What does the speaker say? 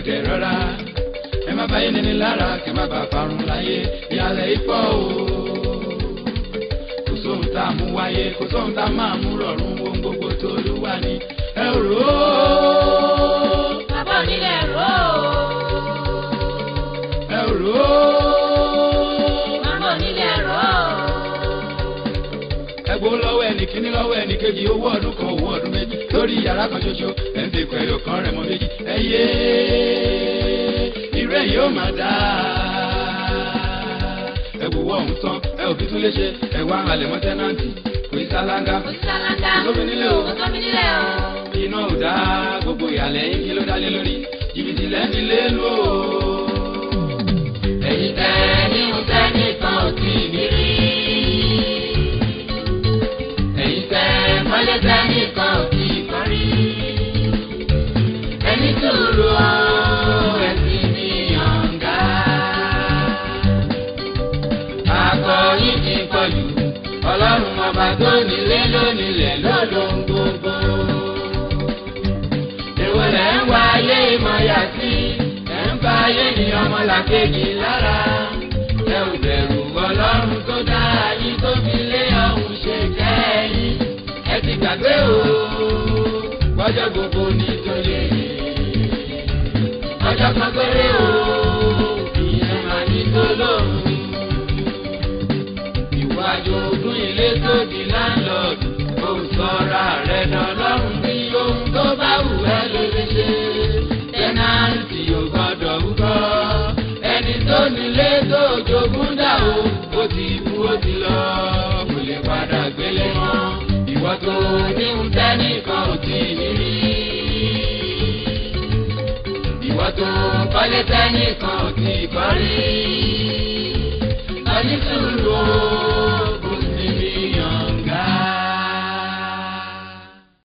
kẹrọra ẹ má báyé níní lára kẹ má bàa parun láyé ìyàlẹ̀ ipò o kò sóhun tá a mú wáyé kò sóhun tá a máa mú rọrùn ohun gbogbo tó lù wá ní ẹ rò ó. bàbá onílé rò ó. ẹ rò ó. bàbá onílé rò ó. ẹgbó lọ́wọ́ ẹnì kíní lọ́wọ́ ẹnì kejì owó ọdún kan owó ọdún méjì lórí yàrá kan ṣoṣo ẹ̀ ń dèkọ̀ ẹ̀yọ̀ kan rẹ̀ mọ́ méjì ẹ yé irú ẹ̀ yóò máa dá ẹ wò wọ́ ọ̀hún tán ẹ ò fi tún léṣe ẹ wá halẹ̀ mọ́ tẹ́nàntì kò í sálángá kò sí sálángá. Kò sómi nílé o. kò sómi nílé o. iná ò dá gbogbo ìyàlẹ̀ yín kí ló dá lé lórí jìbìtì lẹ́ni lé lò ó. èyí tẹ́ ní oúnjẹ nìkan ò tí ì ní rí. èyí tẹ́ mọ́lẹ́ tẹ́ nìkan ò tí ì kọ́ rí. ẹni sùúrù o ẹ̀sìn ní yànga. akọ̀yìn ti pọ̀jù ọlọ́run ọba tó nílé lónílẹ̀ lọ́lọ́run gbogbo. èwo lẹ̀ ń wá ayé ìmọ̀ya sí ẹ̀ ń bá ayé ní ọmọlàkejì lára. ẹ ò bẹ̀rù ọlọ́run tó dá yín tó fi lé ọ̀hún ṣe kẹ́yìn. ẹ ti gbàgbé o gbọ́jọ́ gbogbo ní tolè. ọjọ́ kan péré o ìyẹn máa ní tó lóhùn ìwájú ogún ilé tó di láńlọ́ọ̀dù ó sọra rẹ̀ dọ̀lọ́run bí ohun tó bá wù ẹ́ ló lè ṣe. tẹ́nàntì ò gbọ́dọ̀ wúkọ́ ẹni tó nílé tó jogún dà o ó ti kú ó ti lọ kò lè padà gbélé mọ́ ìwọ tó ní ń tẹ́nìkan ò tí ì ní rí. ìwọ tó kọ́lé tẹ́nìkan ò tí ì kọ́ rí